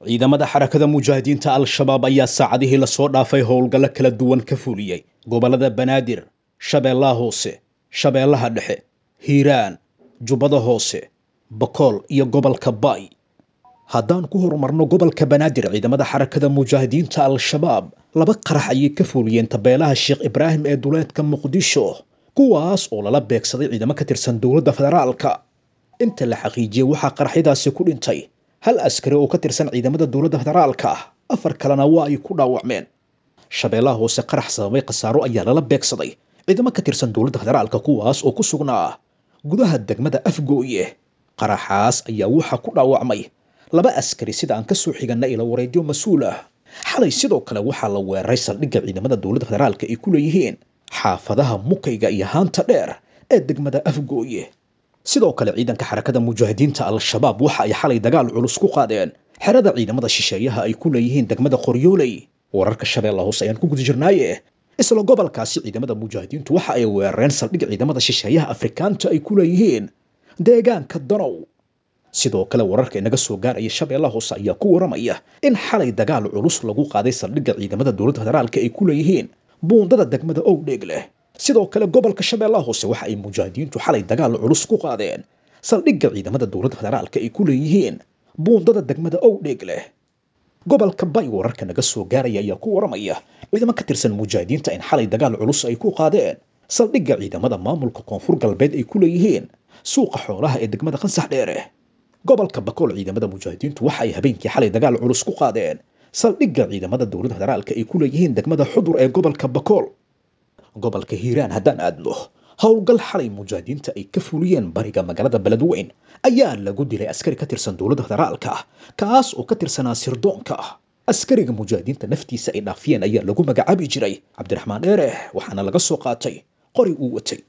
ciidamada xarakada mujaahidiinta al-shabaab ayaa saacadihii lasoo dhaafay howlgallo kala duwan ka fuliyey gobollada banaadir shabeellaha hoose shabeellaha dhexe hiiraan jubbada hoose bakool iyo gobolka baay haddaan ku horumarno gobolka banaadir ciidamada xarakada mujaahidiinta al-shabaab laba qarax ayay ka fuliyeen tabeelaha sheekh ibraahim ee duleedka muqdisho kuwaas oo lala beegsaday ciidamo ka tirsan dowladda federaalka inta la xaqiijiyey waxaa qaraxyadaasi ku dhintay hal askari oo ka tirsan ciidamada dowladda federaalka ah afar kalena waa ay ku dhaawacmeen shabeellaha hoose qarax sababay khasaaro ayaa lala beegsaday ciidamo ka tirsan dowladda federaalka kuwaas oo ku sugnaa gudaha degmada afgooye qaraxaas ayaa waxaa ku dhaawacmay laba askari sida aan ka soo xiganna ila wareedyo mas-uul ah xalay sidoo kale waxaa la weeraray saldhigga ciidamada dowladda federaalka ay ku leeyihiin xaafadaha mukayga iyo haanta dheer ee degmada afgooye sidoo kale ciidanka xarakada mujaahidiinta al-shabaab waxa ay xalay dagaal culus ku qaadeen xerada ciidamada shisheeyaha ay ku leeyihiin degmada qoryooley wararka shabeella hoose ayaan ku guda jirnaaye isla gobolkaasi ciidamada mujaahidiintu waxa ay weerareen saldhig ciidamada shisheeyaha afrikaanta ay ku leeyihiin deegaanka danow sidoo kale wararka inaga soo gaaraya shabeellaha hoose ayaa ku waramaya in xalay dagaal culus lagu qaaday saldhigga ciidamada dowladda federaalka ay ku leeyihiin buundada degmada owdheeg leh sidoo kale gobolka shabeellaha hoose waxa ay mujaahidiintu xalay dagaal culus ku qaadeen saldhigga ciidamada dowladda federaalka ay ku leeyihiin buundada degmada owdheeg leh gobolka bay wararka naga soo gaaraya ayaa ku waramaya ciidamo ka tirsan mujaahidiinta in xalay dagaal culus ay ku qaadeen saldhigga ciidamada maamulka koonfur galbeed ay ku leeyihiin suuqa xoolaha ee degmada qansax dheere gobolka bakool ciidamada mujaahidiintu waxa ay habeenkii xalay dagaal culus ku qaadeen saldhigga ciidamada dowladda federaalka ay ku leeyihiin degmada xudur ee gobolka bakool gobolka hiiraan haddaan aadno howlgal xalay mujaahidiinta ay ka fuliyeen bariga magaalada beledweyn ayaa lagu dilay askari ka tirsan dowladda federaalka kaas oo ka tirsanaa sirdoonka askariga mujaahidiinta naftiisa ay dhaafiyeen ayaa lagu magacaabi jiray cabdiraxmaan dheere waxaana laga soo qaatay qori uu watay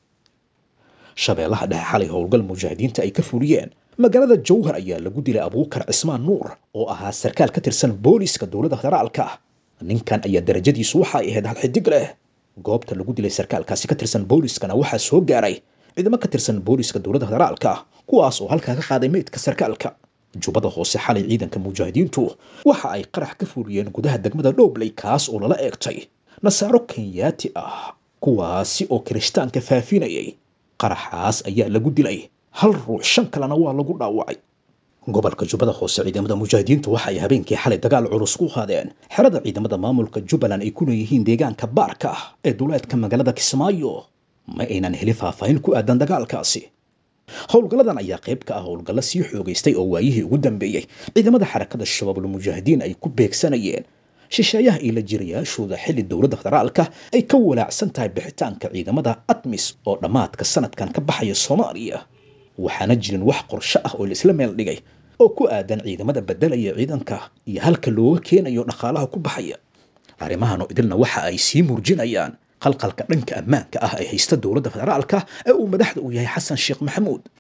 shabeellaha dhexe xalay howlgal mujaahidiinta ay ka fuliyeen magaalada jowhar ayaa lagu dilay abuukar cismaan nuur oo ahaa sarkaal ka tirsan booliiska dowladda federaalka ninkan ayaa darajadiisu waxa ay ahayd hal xidig leh goobta lagu dilay sarkaalkaasi ka tirsan booliiskana waxaa soo gaaray ciidamo ka tirsan booliiska dowladda federaalka kuwaas oo halkaa ka qaaday meydka sarkaalka jubbada hoose xalay ciidanka mujaahidiintu waxa ay qarax ka fuliyeen gudaha degmada dhowbley kaas oo lala eegtay nasaaro kenyaati ah kuwaasi oo kirishtaanka faafinayay qaraxaas ayaa lagu dilay hal ruux shan kalena waa lagu dhaawacay gobolka jubbada hoose ciidamada mujaahidiintu waxa ay habeenkii xalay dagaal culus ku qaadeen xerada ciidamada maamulka jubbaland ay ku leeyihiin deegaanka baarka ah ee duleedka magaalada kismaayo ma aynan heli faahfaahin ku aadan dagaalkaasi howlgalladan ayaa qayb ka ah howlgallo sii xoogaystay oo waayihii ugu dambeeyey ciidamada xarakada shabaabul mujaahidiin ay ku beegsanayeen shisheeyaha iyo la jirayaashooda xilli dowladda federaalka ay ka walaacsan tahay bixitaanka ciidamada atmis oo dhammaadka sanadkan ka baxaya soomaaliya waxaana jirin wax qorsho ah oo la isla meel dhigay oo ku aadan ciidamada beddelaya ciidanka iyo halka looga keenayo dhaqaalaha ku baxaya arrimahan oo idilna waxa ay sii muujinayaan qalqalka dhanka ammaanka ah ee haysta dowladda federaalka ee uu madaxda u yahay xasan sheekh maxamuud